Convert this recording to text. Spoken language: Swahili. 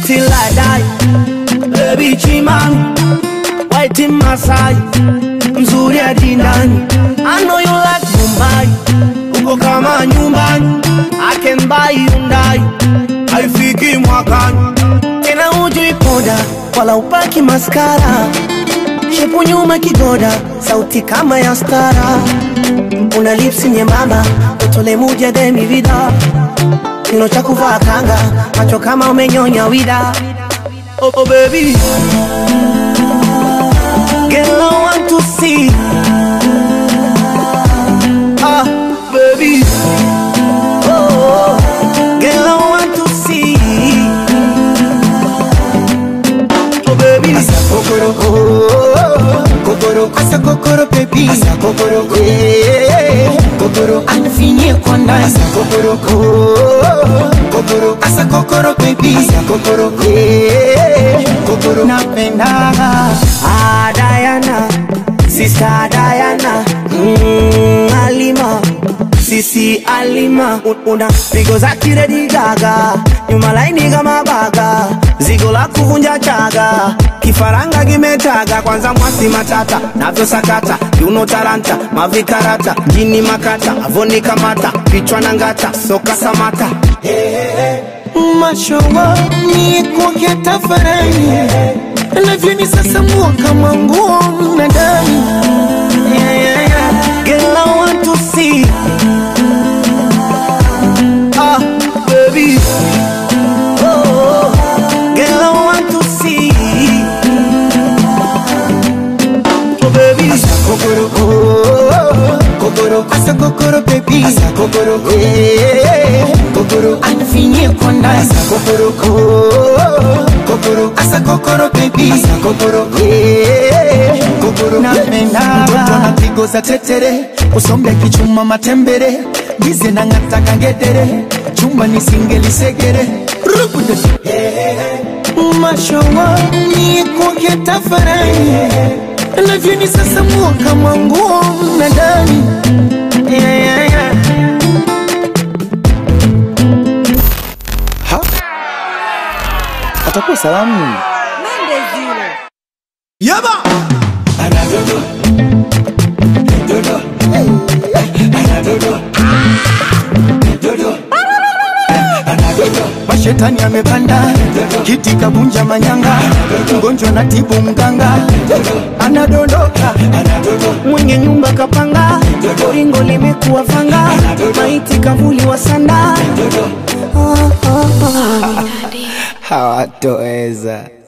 till I die. Baby Chimam, white in Masai, mzuri hadi ndani. I know you like Mumbai, uko kama nyumbani. I can buy Hyundai, haifiki mwakani. Tena hujui poda, wala upaki maskara. Shepu nyuma kigoda, sauti kama ya stara. Una lips nyembamba, utole muja demi vida. Kilo cha kuvaa kanga, macho kama umenyonya wida. Oh, oh baby, girl I want to see. Ah, baby, oh, oh, girl I want to see. Oh baby, Asa kokoro oh, kokoro asa kokoro baby asa kokoro eh, kokoro anifinyie kwa ndani asa kokoro oh, kokoro asa kokoro baby asa kokoro eh, kokoro napenda ah Diana, sister Diana, mm, Alima. Sisi Alima Un- una pigo za kiredi gaga nyuma laini kama baga zigo la kuvunja chaga kifaranga kimetaga kwanza mwasi matata navyo sakata yuno taranta mavikarata jini makata avoni kamata kichwa na ngata soka samata mashowa ni kuoge tafarani navyoni sasa mua kama nguo mnadani yeah, yeah, yeah. Girl, I want to see. Ah, baby. Oh, oh. girl, I want to see. Oh, baby. Asa kokoro oh, kokoro asa kokoro baby asa kokoro eh, kokoro anifinyie kwa ndani asa kokoro oh, kokoro asa kokoro baby asa kokoro eh, kokoro napenda mtoto anapigo za tetere usombe kichuma matembere gize na ngata kangedere chumba nisingelisekere rukude mashowa ni kuoge tafarani navyoni sasa mua kama nguo mnadani yeah, yeah, yeah. Ha? atakuwa salamu Yaba. mashetani amepanda kiti kabunja manyanga mgonjwa na tibu mganga anadondoka mwenye nyumba kapanga ringo limekuwa fanga maiti kavuli wa sanda hawatoweza